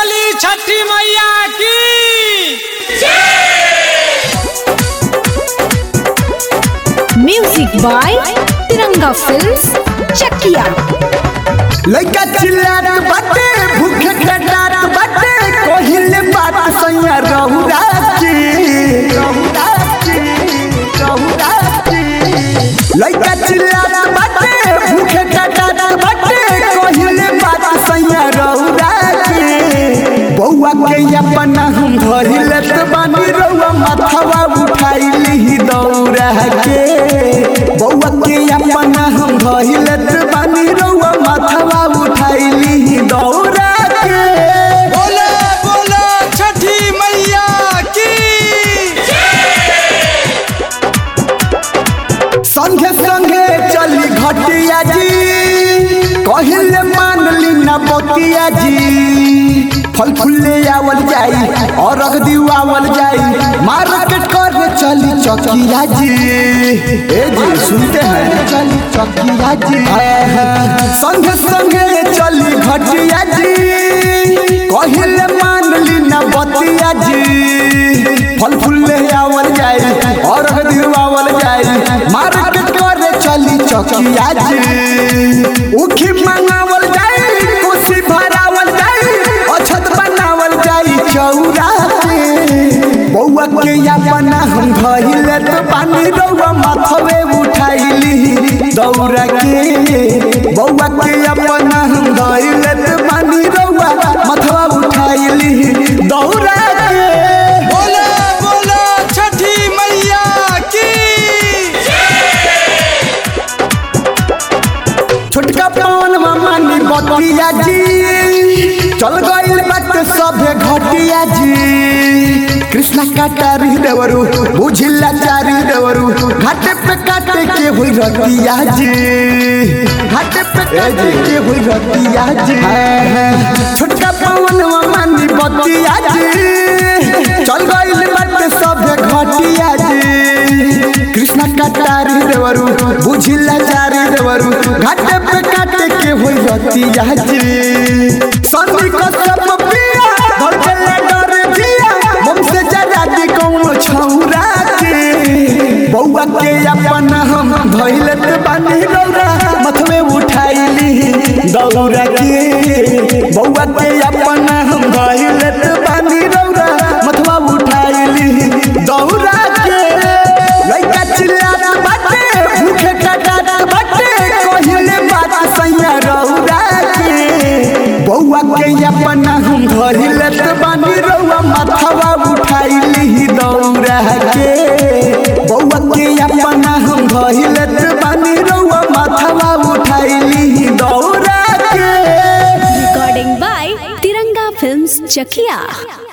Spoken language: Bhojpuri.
बोली छठी मैया की music by Tiranga films Chakiya लइका चिल्लात बाटे भूखे खटात बाटे कहिले बात सैया रहुरा की रहुरा की रहुरा की लइका चिल्लात बाटे भूखे खटात बाटे कहिले बात सैया रहुरा की बौआ के अपना हम धरि लेत बानी रउआ माथवा उठाइली दौरा के बौआ के अपना हम धरि लेत बानी रउआ माथवा उठाइली दौरा के बोले बोले छठी मैया की संगे संगे चली घटिया जी कहिले मान ली न बतिया जी फल फूले आवल जाई और रख दिवावल जाई मार्केट कर चली चकिया जी ए जी सुनते हैं चली चकिया जी संगे संगे चली घटिया जी कहिले मान ली न बतिया जी फल फूले आवल जाई और रख दिवावल जाई मार्केट कर चली चकिया जी उखी मंगावल जाई कुर्सी भरावल जाई अछत बनावल जाई चौरा के बौआ के अपना हम धइले तो पानी रउआ माथवे उठाइली दौरा के बौआ के अपना हम धइले तो पानी रउआ माथवा उठाइली दौरा के बोले बोले छठी मैया की छोटका पवन मानी बतिया जी चल गइल बात सभे घटिया जी कृष्णा काटारी देवरू बुझिला चारी देवरू घाटे पे काटे के हुई रतिया जी घाटे पे काटे के हुई रतिया जी छोटका पवन मानी बतिया जी चल गइल बात सभे घटिया जी कृष्णा काटारी देवरू बुझिला चारी देवरू घाटे पे काटे के होई रतिया जी संधि को सब पिया धड़कले डर जिया हमसे जरा दी कौनो छौरा के बौआ के अपना हम धइलत बानी रौरा मथवे उठाइली दौरा के बौआ के अपना हम धइलत बानी रौरा मथवा उठाइली दौरा के लइका चिल्लात बाटे भूखे खटात बाटे कहिले बात सैया रौरा के बौआ के अपना हम धरि लेत बानी रउआ माथवा उठाइली दौरा के बौआ के अपना हम धरि लेत बानी रउआ माथवा उठाइली दौरा के recording by Tiranga films Chakiya